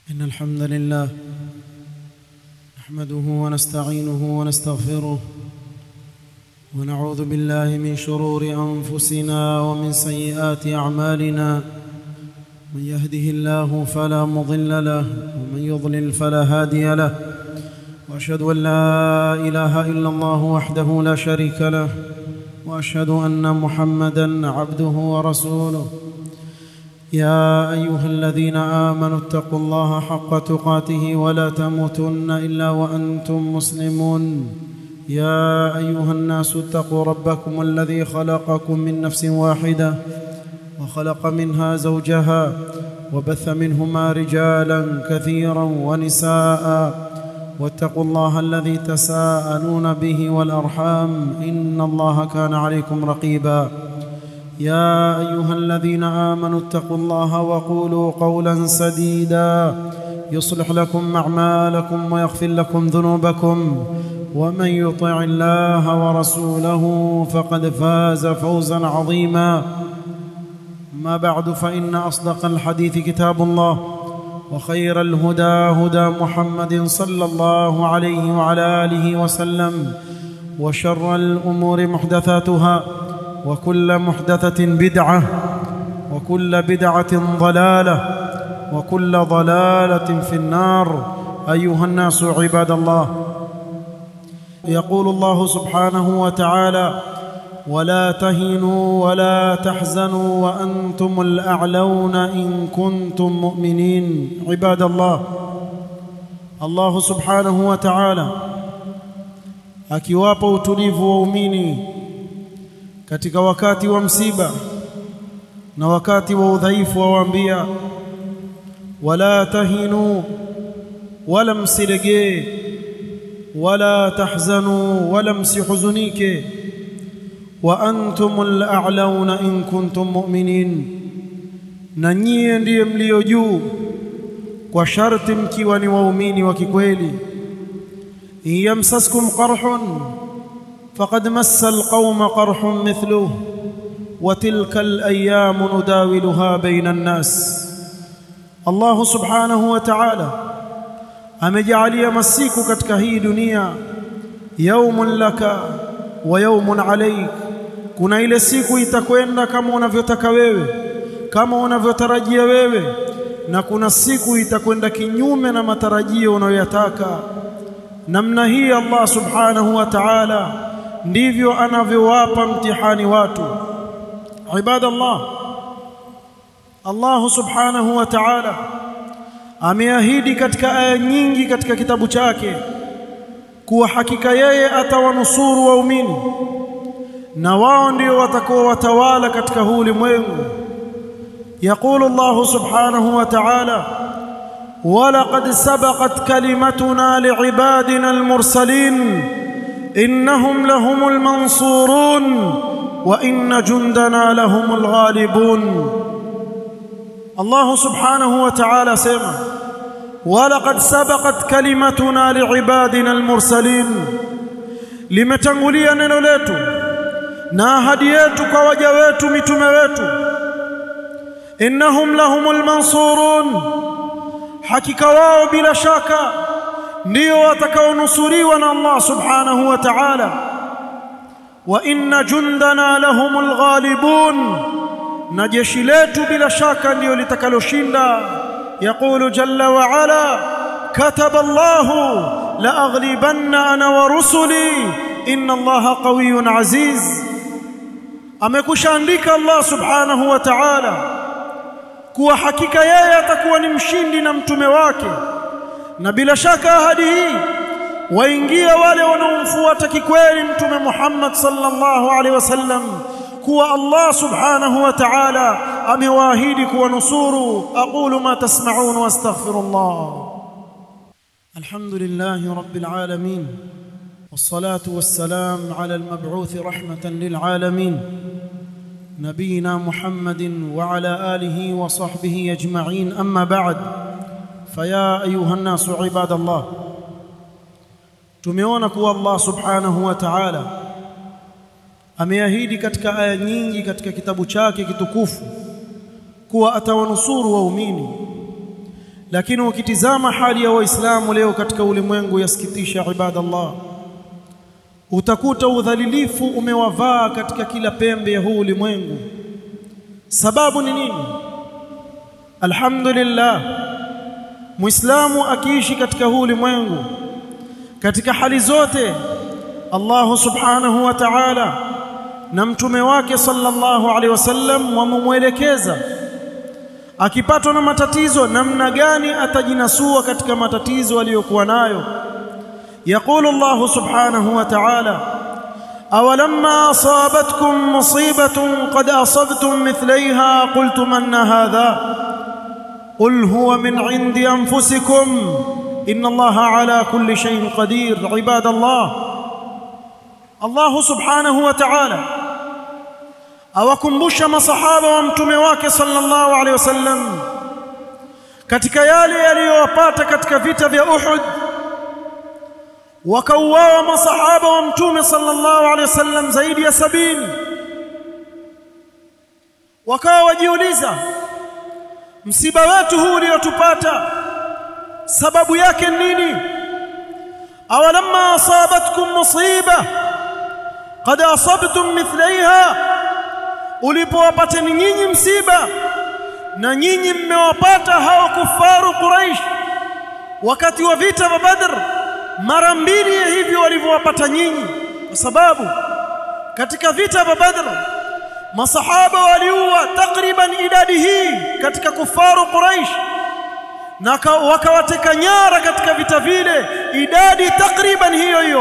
إن الحمد لله نحمده ونستعينه ونستغفره ونعوذ بالله من شرور أنفسنا ومن سيئات أعمالنا من يهده الله فلا مضل له ومن يضلل فلا هادي له وأشهد أن لا إله إلا الله وحده لا شريك له وأشهد أن محمدًا عبده ورسوله يا ايها الذين امنوا اتقوا الله حق تقاته ولا تموتن الا وانتم مسلمون يا ايها الناس اتقوا ربكم الذي خلقكم من نفس واحده وخلق منها زوجها وبث منهما رجالا كثيرا ونساء واتقوا الله الذي تساءلون به والارحام ان الله كان عليكم رقيبا يا ايها الذين امنوا اتقوا الله وقولوا قولا سديدا يصلح لكم اعمالكم ويغفر لكم ذنوبكم ومن يطع الله ورسوله فقد فاز فوزا عظيما ما بعد فان اصدق الحديث كتاب الله وخير الهدى هدى محمد صلى الله عليه وعلى اله وسلم وشر الامور محدثاتها وكل محدثة بدعة وكل بدعة ضلالة وكل ضلالة في النار أيها الناس عباد الله يقول الله سبحانه وتعالى ولا تهنوا ولا تحزنوا وأنتم الأعلون إن كنتم مؤمنين عباد الله الله سبحانه وتعالى akiwapa utulivu waumini katika wakati wa msiba na wakati wa udhaifu wawaambia wala tahinu wala msiregee wala tahzanu wala msihuzunike wa antumul a'launa in kuntum mu'minin na nyie ndiye mlio juu kwa sharti mkiwa ni waumini wa kikweli yamsaskum qarhun فقد مس القوم قرح مثله وتلك الايام نداولها بين الناس الله سبحانه وتعالى amejalia masiku katika hii dunia yaumun laka wa yaumun alaik kuna ile siku itakwenda kama unavyotaka wewe kama unavyotarajia wewe na kuna siku itakwenda kinyume na matarajio unayoyataka namna hii Allah subhanahu wa ta'ala ndivyo anavyowapa mtihani watu ibadallah Allah subhanahu wa ta'ala ameahidi katika aya nyingi katika kitabu chake kuwa hakika yeye atawanusuru waumini na wao ndio watakuwa watawala katika huu ulimwengu يقول الله سبحانه وتعالى ولقد سبقت كلمتنا لعبادنا المرسلين انهم لهم المنصورون وان جندنا لهم الغالبون الله سبحانه وتعالى سمع ولقد سبقت كلمتنا لعبادنا المرسلين limetangulia neno letu na ahadi yetu kwa waja wetu mitume wetu innahum lahumul mansurun hakika wao bila shaka ndio watakaonusuriwa na Allah subhanahu wa ta'ala wa inna jundana lahumul ghalibun na jeshi letu bila shaka ndio litakaloshinda yaqulu jalla wa ala kataba Allah la aghlibanna ana wa rusuli inna Allah qawiyyun aziz amekushaandika Allah subhanahu wa ta'ala kuwa hakika yeye atakuwa ni mshindi na mtume wake na bila shaka ahadi hii waingia wale wanaomfuata kikweli mtume Muhammad sallallahu alaihi wasallam kuwa Allah subhanahu wa ta'ala amewaahidi kuwanusuru aqulu ma tasma'un wastaghfirullah alhamdulillahi rabbil alamin والصلاه والسلام على المبعوث رحمه للعالمين نبينا محمد وعلى اله وصحبه اجمعين اما بعد فيا ايها الناس عباد الله tumeona kuwa Allah subhanahu wa ta'ala ameahidi katika aya nyingi katika kitabu chake kitukufu kuwa atawanusuru waumini lakini ukitizama hali ya waislamu leo katika ulimwengu yasikitisha ibadallah utakuta udhalilifu umewavaa katika kila pembe ya huu ulimwengu sababu ni nini alhamdulillah muislamu akiishi katika huu ulimwengu katika hali zote Allah subhanahu wa ta'ala na mtume wake sallallahu alaihi wasallam wamemwelekeza akipatwa na matatizo namna gani atajinasua katika matatizo aliyokuwa nayo يقول الله سبحانه وتعالى أولما أصابتكم مصيبة قد أصبتم مثليها قلتم أن هذا قل هو من عند أنفسكم إن الله على كل شيء قدير عباد الله الله سبحانه وتعالى awakumbusha masahaba wa mtume wake sallallahu alaihi wasallam katika yale yaliyowapata katika vita vya Uhud wakauawa masahaba wa mtume sallallahu alaihi wasallam zaidi ya sabini wakawa wajiuliza msiba wetu huu uliotupata sababu yake nini awalamma asabatkum musiba qad asabtum mithlaiha ulipowapateni nyinyi msiba na nyinyi mmewapata hao kufaru quraish wakati wa vita vya badr mara mbili ya hivyo walivyowapata nyinyi kwa sababu katika vita vya badr masahaba waliua takriban idadi hii katika kufaru quraish na wakawateka nyara katika vita vile idadi takriban hiyo hiyo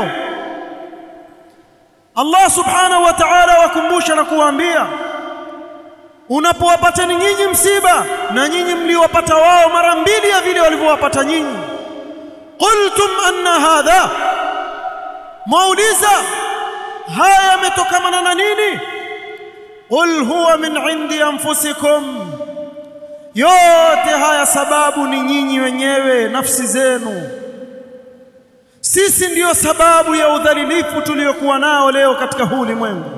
Allah subhanahu wa ta'ala wakumbusha na kuwaambia unapowapateni nyinyi msiba na nyinyi mliwapata wao mara mbili ya vile walivyowapata nyinyi qultum anna hadha mauliza haya yametokana na nini qul huwa min indi anfusikum yote haya sababu ni nyinyi wenyewe nafsi zenu sisi ndiyo sababu ya udhalilifu tuliokuwa nao leo katika huu ulimwengu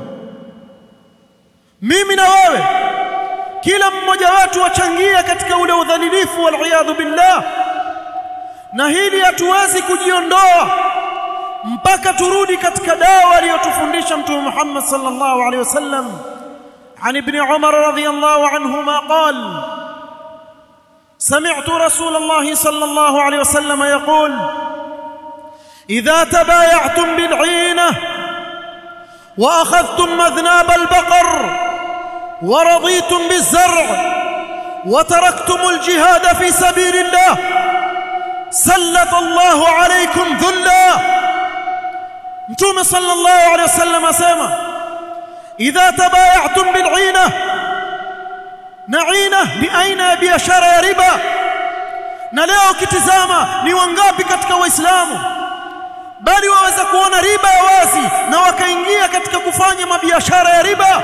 mimi na wewe kila mmoja wetu wachangia katika ule udhalilifu wal billah na hili hatuwezi kujiondoa mpaka turudi katika dawa aliyotufundisha mtume Muhammad sallallahu alaihi wasallam عن ابن عمر رضي الله عنهما قال سمعت رسول الله صلى الله عليه وسلم يقول إذا تبايعتم بالعينة وأخذتم مذناب البقر ورضيتم بالزرع وتركتم الجهاد في سبيل الله سلط الله عليكم ذلا متوم صلى الله عليه وسلم اسمع اذا تبايعتم بالعينه نعينه باين biashara ya riba na leo kitizama ni wangapi katika waislamu bali waweza kuona riba ya wazi na wakaingia katika kufanya mabiashara ya riba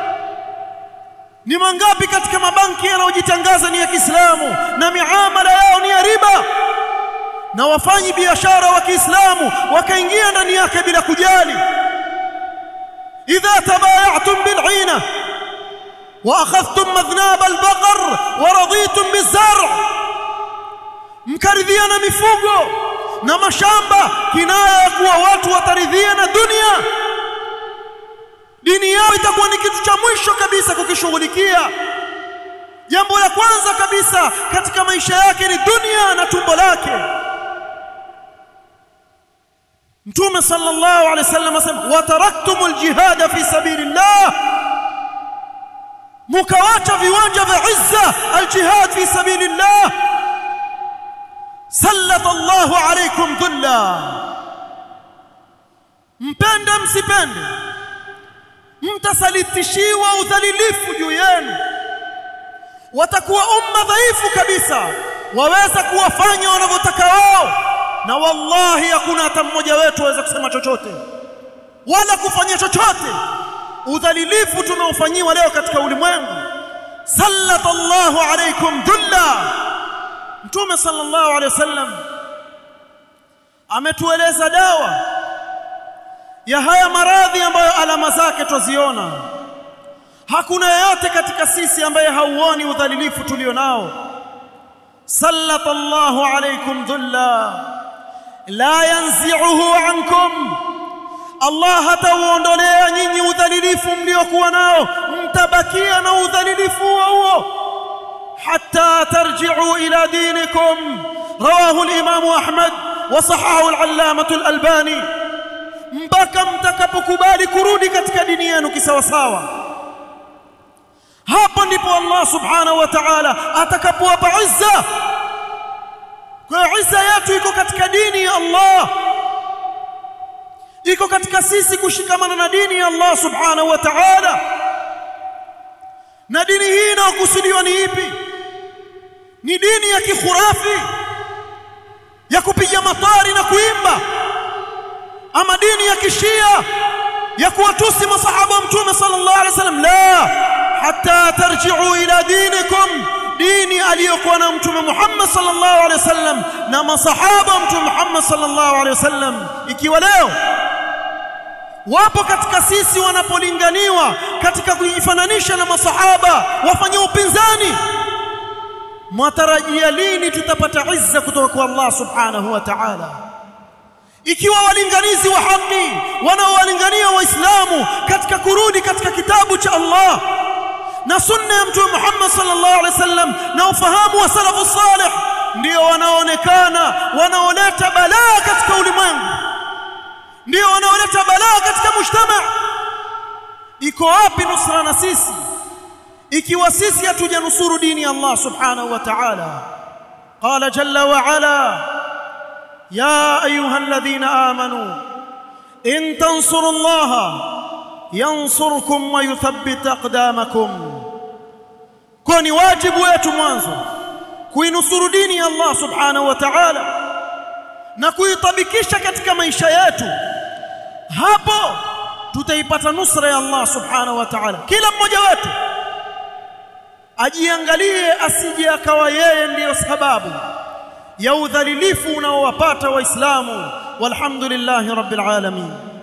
ni mangapi katika mabanki yanayojitangaza ni ya Kiislamu na miamala yao ni ya riba na wafanyi biashara wa Kiislamu wakaingia ndani yake bila kujali idha tabayatum bil'ina wa akhadhtum madhnab al-baqar wa raditum biz-zar' mkaridhiana mifugo na mashamba kinaya ya kuwa watu wataridhia na dunia dini yao itakuwa ni kitu cha mwisho kabisa kukishughulikia jambo la kwanza kabisa katika maisha yake ni dunia na tumbo lake Mtume sallallahu alaihi wasallam asema wataraktumul jihad fi sabilillah mukawacha viwanja vya izza aljihad fi sabilillah sallata Allahu alaykum dhulla mpende msipende mtasalitishiwa udhalilifu juu yenu watakuwa umma dhaifu kabisa waweza kuwafanya wanavyotaka wao na wallahi hakuna hata mmoja wetu aweza kusema chochote wala kufanya chochote udhalilifu tunaofanyiwa leo katika ulimwengu sallallahu alaykum dhulla mtume sallallahu alayhi wasallam ametueleza dawa ya haya maradhi ambayo alama zake twaziona hakuna yeyote katika sisi ambaye hauoni udhalilifu tulio nao sallata Allahu alaykum dhulla la yanzi'uhu ankum Allah hatauondolea nyinyi udhalilifu mliokuwa nao mtabakia na udhalilifu huo hatta tarji'u ila dinikum rawahu al-imam Ahmad wa sahahu al-allamah al-albani mpaka mtakapokubali kurudi katika dini yenu kisawasawa hapo ndipo Allah subhanahu wa ta'ala atakapowapa izza kwa izza yetu iko katika dini ya Allah iko katika sisi kushikamana na dini ya Allah subhanahu wa ta'ala na dini hii inayokusudiwa ni ipi ni dini ya kikhurafi ya kupiga matari na kuimba ama dini ya kishia ya kuwatusi masahaba wa mtume sallallahu alaihi wasallam la hatta tarji'u ila dinikum dini aliyokuwa na mtume Muhammad sallallahu alaihi wasallam na masahaba wa mtume Muhammad sallallahu alaihi wasallam ikiwa leo wapo katika sisi wanapolinganiwa katika kujifananisha na masahaba wafanye upinzani mwatarajia lini tutapata izza kutoka kwa Allah subhanahu wa ta'ala ikiwa walinganizi wa haki wanaowalingania waislamu katika kurudi katika kitabu cha Allah na sunna ya mtume Muhammad sallallahu alaihi wasallam na ufahamu wa salafu salih ndio wanaonekana wanaoleta balaa katika ulimwengu ndio wanaoleta balaa katika mujtama iko wapi nusra na sisi ikiwa sisi hatujanusuru dini ya Allah subhanahu wa ta'ala qala jalla wa ala يا ايها الذين امنوا ان تنصروا الله ينصركم ويثبت اقدامكم كوني واجب wetu mwanzo kuinusuru dini ya Allah subhanahu wa ta'ala na kuitabikisha katika maisha yetu hapo tutaipata nusra ya Allah subhanahu wa ta'ala kila mmoja wetu ajiangalie asije akawa yeye ndiyo sababu ya udhalilifu unaowapata waislamu walhamdulillahi rabbil alamin